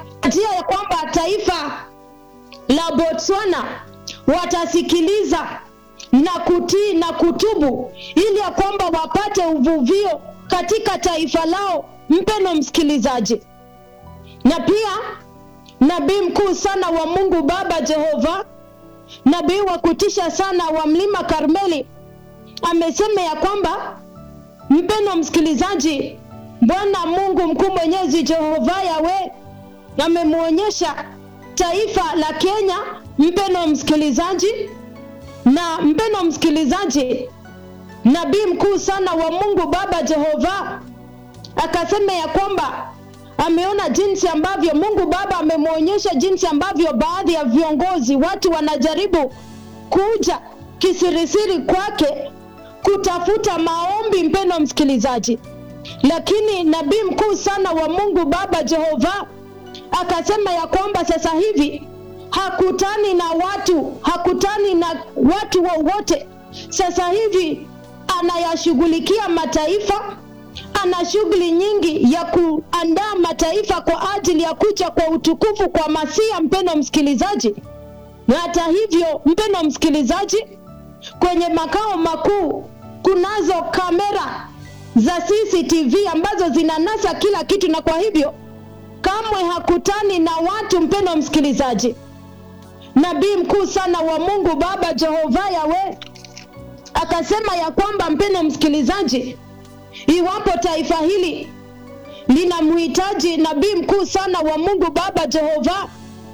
njia ya kwamba taifa la Botswana watasikiliza na kutii na kutubu ili ya kwamba wapate uvuvio katika taifa lao. Mpeno msikilizaji, na pia nabii mkuu sana wa Mungu Baba Jehova, nabii wa kutisha sana wa mlima Karmeli amesema ya kwamba, mpeno msikilizaji, Bwana Mungu mkuu mwenyezi Jehova Yawe amemwonyesha taifa la Kenya, mpeno msikilizaji, na mpeno msikilizaji, nabii mkuu sana wa Mungu Baba Jehova akasema ya kwamba ameona jinsi ambavyo Mungu Baba amemwonyesha jinsi ambavyo baadhi ya viongozi watu wanajaribu kuja kisirisiri kwake kutafuta maombi, mpendo msikilizaji, lakini nabii mkuu sana wa Mungu Baba Jehova akasema ya kwamba sasa hivi hakutani na watu, hakutani na watu wowote wa sasa hivi anayashughulikia mataifa ana shughuli nyingi ya kuandaa mataifa kwa ajili ya kuja kwa utukufu kwa Masia. Mpendo msikilizaji, na hata hivyo, mpendo msikilizaji, kwenye makao makuu kunazo kamera za CCTV ambazo zinanasa kila kitu, na kwa hivyo kamwe hakutani na watu. Mpendo msikilizaji, nabii mkuu sana wa Mungu Baba Jehova Yawe akasema ya kwamba, mpendo msikilizaji iwapo taifa hili linamhitaji nabii mkuu sana wa Mungu Baba Jehova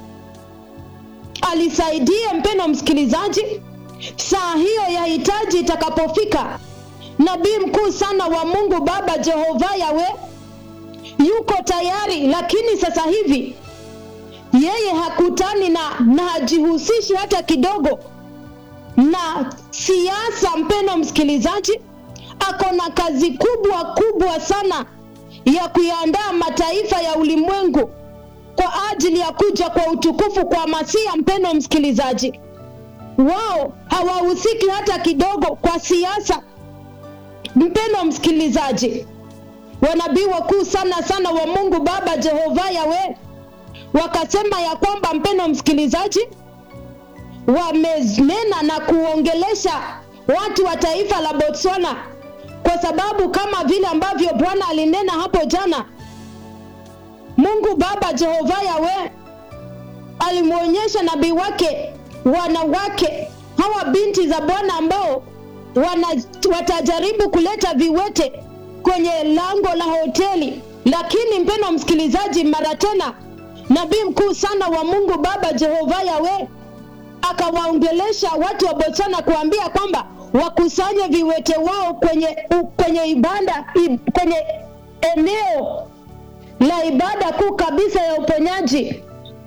alisaidie, mpendo msikilizaji, saa hiyo ya hitaji itakapofika, nabii mkuu sana wa Mungu Baba Jehova Yawe yuko tayari, lakini sasa hivi yeye hakutani na na hajihusishi hata kidogo na siasa. Mpendo msikilizaji ako na kazi kubwa kubwa sana ya kuyaandaa mataifa ya ulimwengu kwa ajili ya kuja kwa utukufu kwa Masia. Mpendo msikilizaji, wao hawahusiki hata kidogo kwa siasa. Mpendo msikilizaji, wanabii wakuu sana sana wa Mungu Baba Jehova Yawe wakasema ya kwamba, mpendo msikilizaji, wamenena na kuongelesha watu wa taifa la Botswana kwa sababu kama vile ambavyo Bwana alinena hapo jana, Mungu Baba Jehova Yawe alimwonyesha nabii wake wanawake hawa binti za Bwana ambao wana, watajaribu kuleta viwete kwenye lango la hoteli. Lakini mpendo msikilizaji, mara tena nabii mkuu sana wa Mungu Baba Jehova Yawe akawaongelesha watu wa Botswana kuambia kwamba wakusanye viwete wao kwenye kwenye ibada kwenye eneo la ibada kuu kabisa ya uponyaji.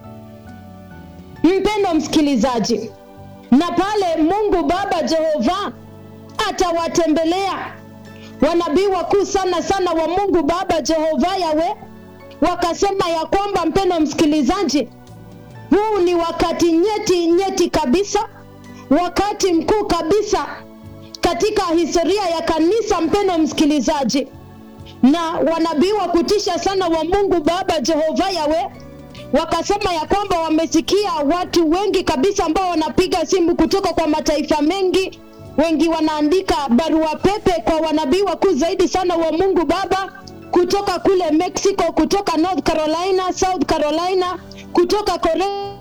Mpendo msikilizaji, na pale Mungu Baba Jehova atawatembelea wanabii wakuu sana sana wa Mungu Baba Jehova Yawe, wakasema ya kwamba, mpendo msikilizaji, huu ni wakati nyeti nyeti kabisa, wakati mkuu kabisa katika historia ya kanisa, mpendo msikilizaji, na wanabii wa kutisha sana wa Mungu Baba Jehova Yawe wakasema ya kwamba wamesikia watu wengi kabisa ambao wanapiga simu kutoka kwa mataifa mengi, wengi wanaandika barua pepe kwa wanabii wakuu zaidi sana wa Mungu Baba kutoka kule Mexico, kutoka North Carolina, South Carolina, kutoka Korea,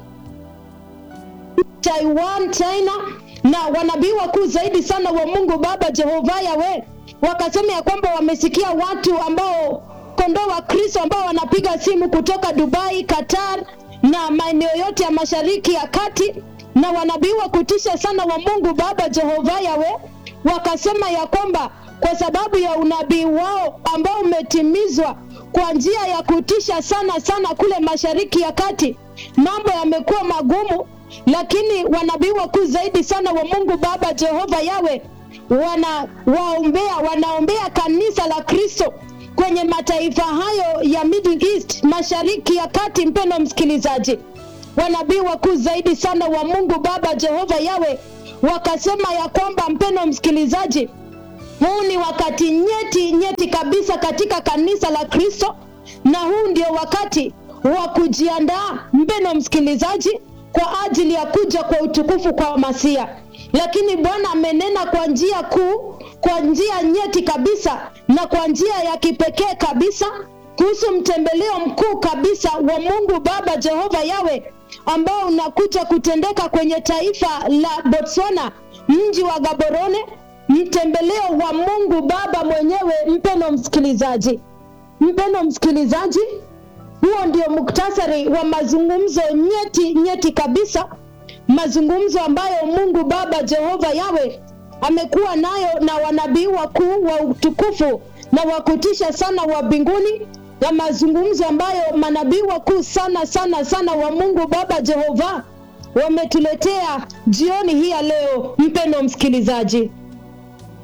Taiwan, China na wanabii wakuu zaidi sana wa Mungu Baba Jehova Yawe wakasema ya kwamba wamesikia watu ambao kondoo wa Kristo ambao wanapiga simu kutoka Dubai, Qatar na maeneo yote ya Mashariki ya Kati, na wanabii wa kutisha sana wa Mungu Baba Jehova Yawe wakasema ya kwamba kwa sababu ya unabii wao ambao umetimizwa kwa njia ya kutisha sana sana kule Mashariki ya Kati, mambo yamekuwa magumu lakini wanabii wakuu zaidi sana wa Mungu Baba Jehova Yawe wanawaombea, wanaombea kanisa la Kristo kwenye mataifa hayo ya Middle East, Mashariki ya Kati. Mpendo msikilizaji, wanabii wakuu zaidi sana wa Mungu Baba Jehova Yawe wakasema ya kwamba, mpendo msikilizaji, huu ni wakati nyeti nyeti kabisa katika kanisa la Kristo, na huu ndio wakati wa kujiandaa mpeno msikilizaji kwa ajili ya kuja kwa utukufu kwa masia lakini bwana amenena kwa njia kuu kwa njia nyeti kabisa na kwa njia ya kipekee kabisa kuhusu mtembeleo mkuu kabisa wa mungu baba jehova yawe ambao unakuja kutendeka kwenye taifa la botswana mji wa gaborone mtembeleo wa mungu baba mwenyewe mpeno msikilizaji mpeno msikilizaji huo ndio muktasari wa mazungumzo nyeti nyeti kabisa mazungumzo ambayo mungu baba jehova yawe amekuwa nayo na wanabii wakuu wa utukufu na wakutisha sana wa mbinguni na mazungumzo ambayo manabii wakuu sana sana sana wa mungu baba jehova wametuletea jioni hii ya leo mpendo msikilizaji